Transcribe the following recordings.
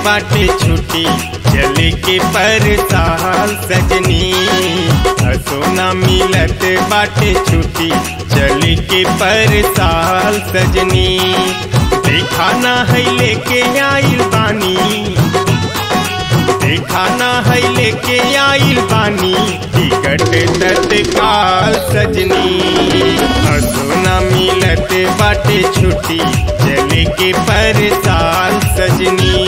बाटे छुट्टी चले के पर साल सजनी सोना मिलत बाटे छुट्टी चले के पर साल सजनी देखा ना है लेके आइल बानी देखा ना है लेके आइल बानी टिकट तत्काल सजनी सोना मिलत बाटे छुट्टी चले के पर साल सजनी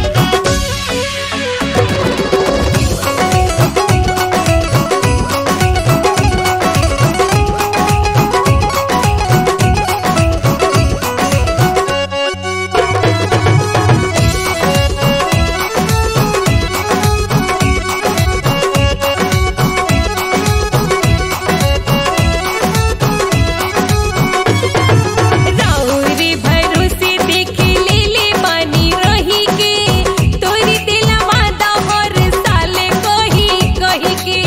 राउरी भरोसे देख लेले बानी रही के तोरी दिल वादा हर साल कही कही के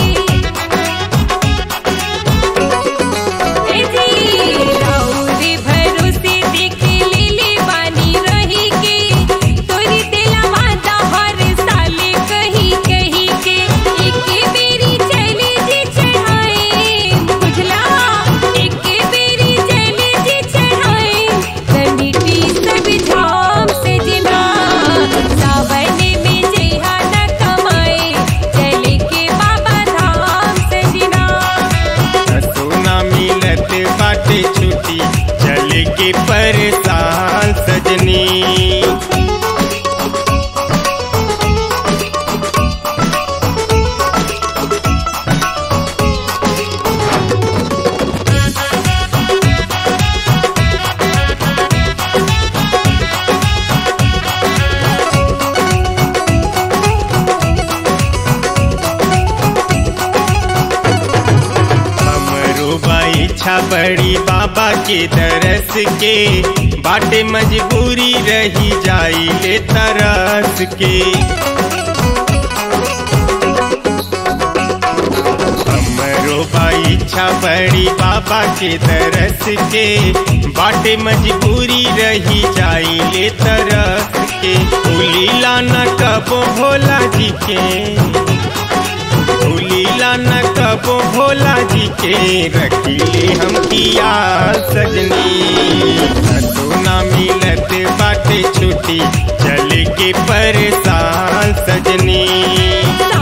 ए जी राउरी भरोसे देख लेले बानी रही के तोरी दिल वादा हर साल कही कही के एके बेरी चले जी चढ़ाए बुझला एके बेरी चले जी चढ़ाए कंडीटी सब झाम से जिना सावन में जेहा न कमाए चले के बाबा धाम से जिना सोना मिलत बाटे छुट्टी चले के पर साल सजनी हमरो बा इच्छा बड़ी बाबा के दरस के बाटे मजबूरी रही जाई ले तरस के हमरो बा इच्छा बड़ी बाबा के दरस के बाटे मजबूरी रही जाई ले तरस के लीला न कबो भोला जी के लीला न कबो भोला जी के रखिले हम किया सजनी सोना मिलत बाटे छुट्टी चले के पर साल सजनी